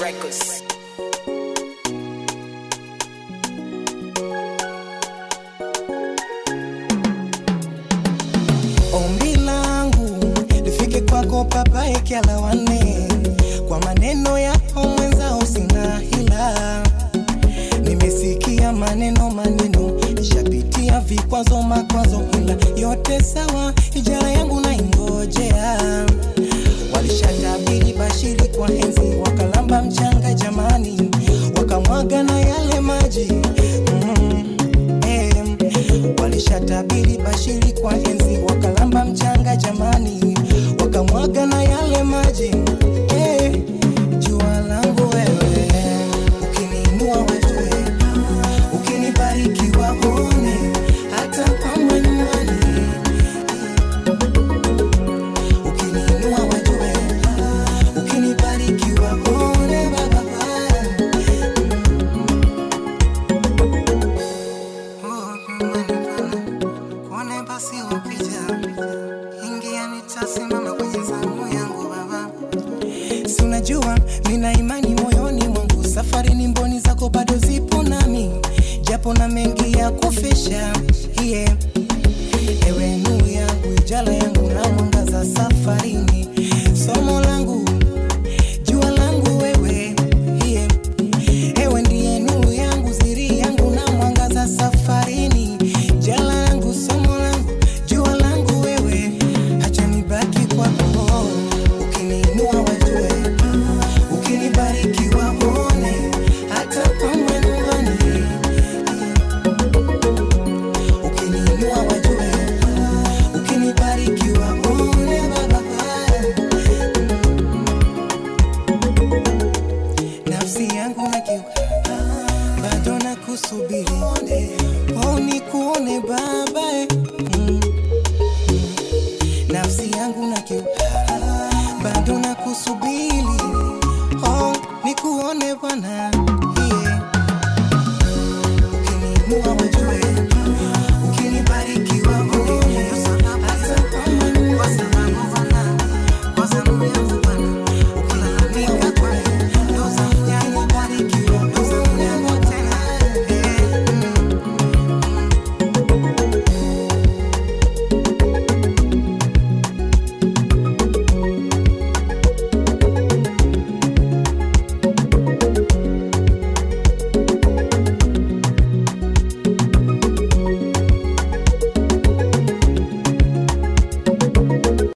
Records. Ombi langu lifike kwako Papa Ekyala wane, kwa maneno yako mwenzao sina hila. Nimesikia maneno maneno, nishapitia vikwazo makwazo, ila yote sawa, ijara yangu naingojea. Walishatabiri bashiri kwa enzi, wakalamba mchanga jamani, wakamwaga na yale maji mm, eh, walishatabiri bashiri kwa enzi, wakalamba mchanga jamani, wakamwaga na yale maji eh, jua langu wewe, ukiniinua wajue, ukinibariki waone, hata kama nyumbani ukiniinua wajue, ukinibariki waone baba Oh, nyumbani pana, kuone basi wapita, ingia nitasimama kwenye zamu yangu baba. Si unajua nina imani moyoni mwangu, safari ni mboni zako bado zipo nami, japo na mengi ya kufisha yeah. Ewe nuru yangu, ijala yangu na mwangaza safarini, somo langu, jua langu wewe yeah. Ewe ndiye nuru yangu, siri yangu na mwangaza safarini, jala langu, somo langu, jua langu wewe, acha nibaki kwako, ukiniinua wajue, ukinibariki waone, hata kama nyumbani, ukiniinua wajue, ukinibariki waone baba nafsi yangu na kiu bado na kusubiri oh, ni kuone baba eh. mm. nafsi yangu na kiu bado na kusubiri oh, ni kuone bwana yeah. ukiniinua wajue